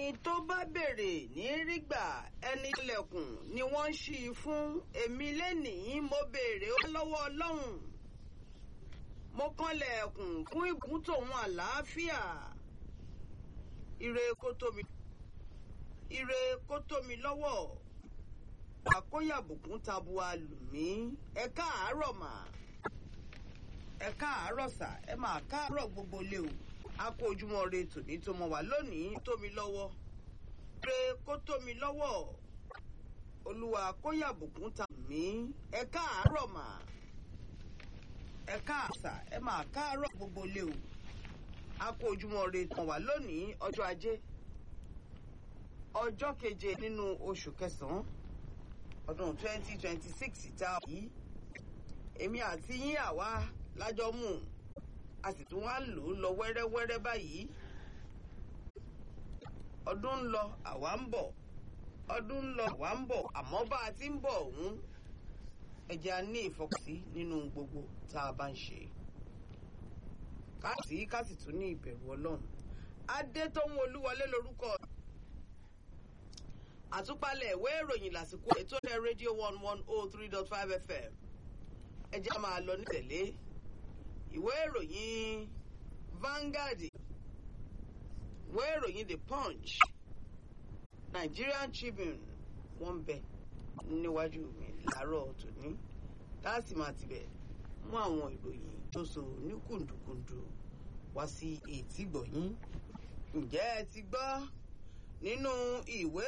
ẹni tó bá béèrè ní rígbà ẹni ilẹ̀kùn ni wọ́n ń ṣí i fún èmi lénìí mo béèrè ó lọ́wọ́ ọlọ́run mo kànlẹ̀kùn fún ìbùkún tòun àlàáfíà ire kó tó mi ire kó tó mi lọ́wọ́ àkóyàbùkún tabua lù mí ẹ káàárọ̀ mà ẹ káàárọ̀ sà ẹ máa káàárọ̀ gbogbo lé o a kó ojúmọ́ re tòní tó mọ wá lónìí tó mi lọ́wọ́ re kó tó mi lọ́wọ́ olúwa kóyàbùkún ta mí ẹ káàárọ̀ mà ẹ káàsà ẹ máa káàárọ̀ gbogbo lé o a kó ojúmọ́ re tàn wá lónìí ọjọ́ ajé ọjọ́ keje nínú oṣù kẹsàn-án ọdún twenty twenty six tá a yìí èmi àti yín àwa lájọ mú un a sì tún wá lò ó lọ wẹ́rẹ́wẹ́rẹ́ báyìí ọdún ń lọ àwa ń bọ̀ ọdún ń lọ àwa ń bọ̀ àmọ́ bá a ti ń bọ̀ ọ̀hún ẹ̀jẹ̀ a ní ìfọkànsí nínú gbogbo tá a bá ń ṣe káàsì ká sì tún ní ìbẹ̀rù ọlọ́run adétọ́hún olúwọlé lórúkọ àtúpalẹ̀ ìwé ìròyìn lásìkò ètò ẹ̀ rédíò one one oh three dot five fm ẹ̀jẹ̀ a máa lọ ní tẹ̀lé ìwé ìròyìn Vanguard ìwé ìròyìn The Punch Nigerian Tribune wọ́n bẹ níwájú mi láàárọ̀ tòní láti máa tibẹ̀ mú àwọn ìròyìn tó so ní kùndùkùndù wá sí etí gbọ̀yìn ǹjẹ́ ẹ ti gbọ́ nínú ìwé